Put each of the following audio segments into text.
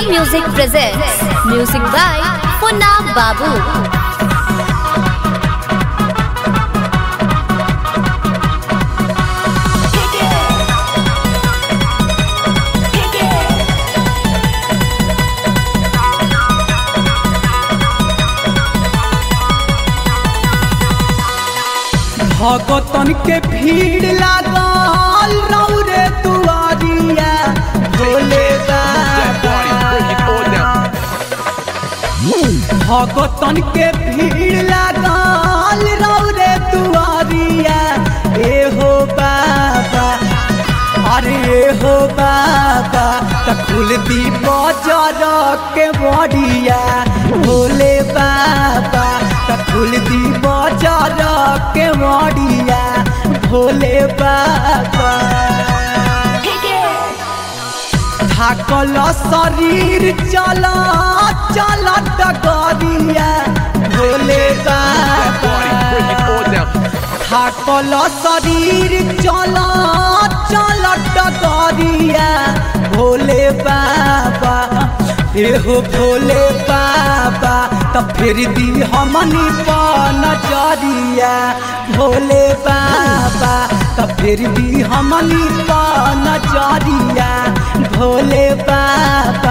Music presents Music by Funab Babu. भगतन के भीड़ लागल रौरे दुआरिया भोले भगतन के भीड़ लागल रौरे दुआरिया ए हो बाबा अरे ए हो बाबा त खुल दी बजर के बड़िया भोले बाबा त खुल दी बजर के बड़िया भोले बाबा थाकल शरीर चल चल डगरिया भोले बाबा थाकल शरीर चल चल डगरिया भोले बाबा एहो भोले बाबा त फिर दी हमनी पर नजरिया भोले बाबा त फिर दी हमनी पर नजरिया भोले बाबा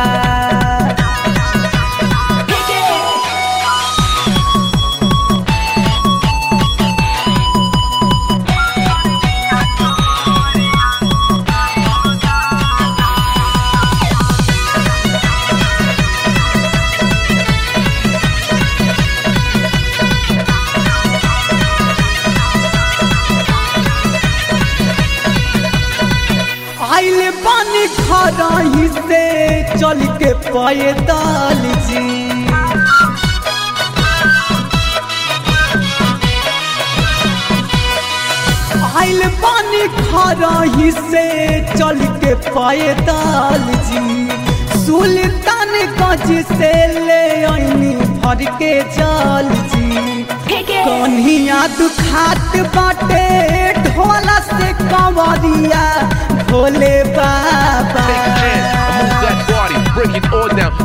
आइल बानी खराही से चल के पैदल जी आइल बानी खराही से चल के पैदल जी सुल्तान गंज से ले आईनी भर के जल जी कन्हिया दुखात बाटे ढोला से कंवरिया भोले बाबा Break it all down.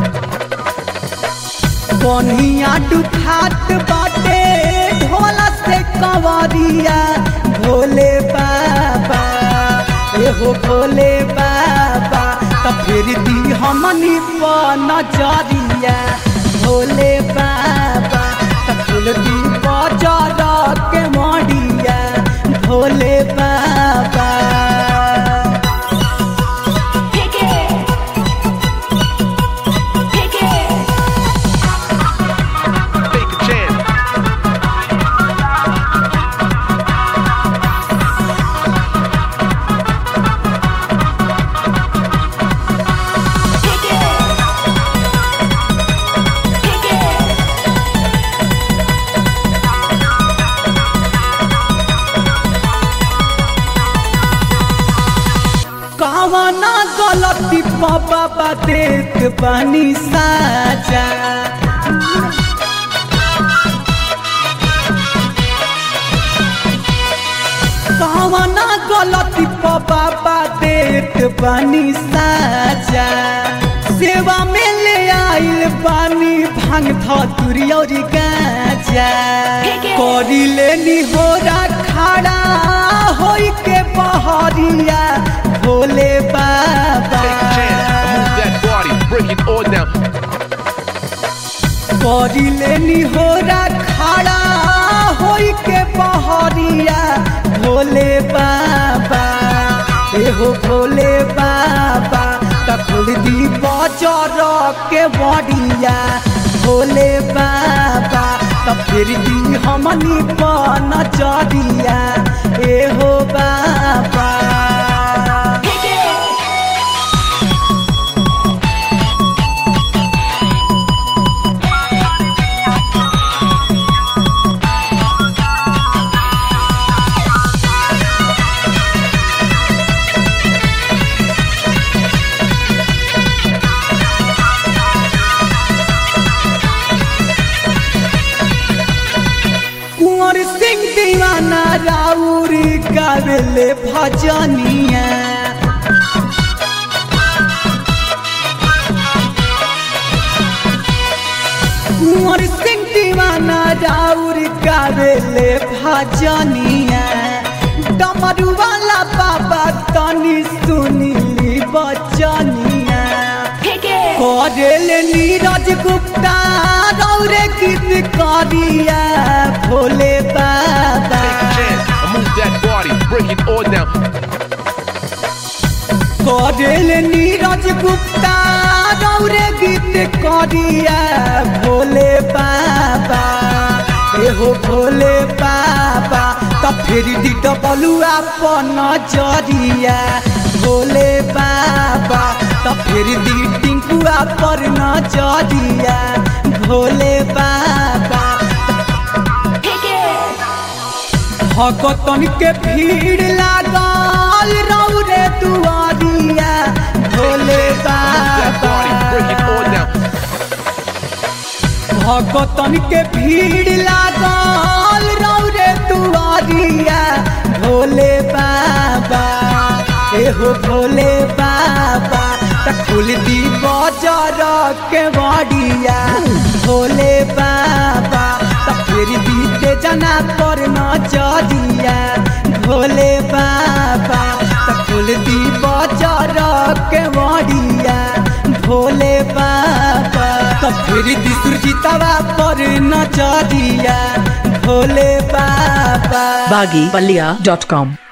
कन्हिया दुखात बाटे ढोला से कंवरिया भोले बाबा एहो भोले बाबा त फिर दी हमनी पर नजरिया भोले बाबा त फूल दी बजार के मडिया भोले बाबा Take a chance. कवना गलती बाबा देत बानी साजा कवना गलती बाबा देत बानी साजा सेवा में ले आइल बानी भांग धतुरी और गाजा करी लेनी होरा खड़ा होई के बहरिया भोले बाबा Take a chance. Move that body. Break it all down. करी लेनी होरा खड़ा होई के बहरिया भोले बाबा एहो भोले बाबा तकुल दी बजर के बड़िया भोले बाबा त फिर दी हमनी पर नजरिया एहो बाबा कुंवर सिंह दीवाना राउरी गावेले भजनिया कुंवर सिंह दीवाना राउर गावेले भजनिया डमरू वाला बाबा तनी सुनीली बचनिया करेले नीरज गुप्ता रौरे गीत करिया भोले बाबा Take a chance and move that body, break it all down. करेले नीरज गुप्ता रौरे गीत करिया भोले बाबा एहो भोले बाबा त फेरि दिट बलुआ पन जरिया भोले बाबा त फेरि दी टिङ्कुआ पर नजरिया भोले बाबा भगतन के भीड़ लागल रौरे दुआरिया Bhole Move that body, break it all बाबा down. भगतन के भीड़ लागल रौरे दुआरिया भोले बाबा एहो भोले बाबा त खुल दी बजर के बड़िया भोले बाबा त फिर दीते जना पर नजरिया भोले बाबा त खुल दी बजर के बड़िया भोले बाबा त फिर दी सुरजितवा पर नजरिया भोले बाबा baggypalia.com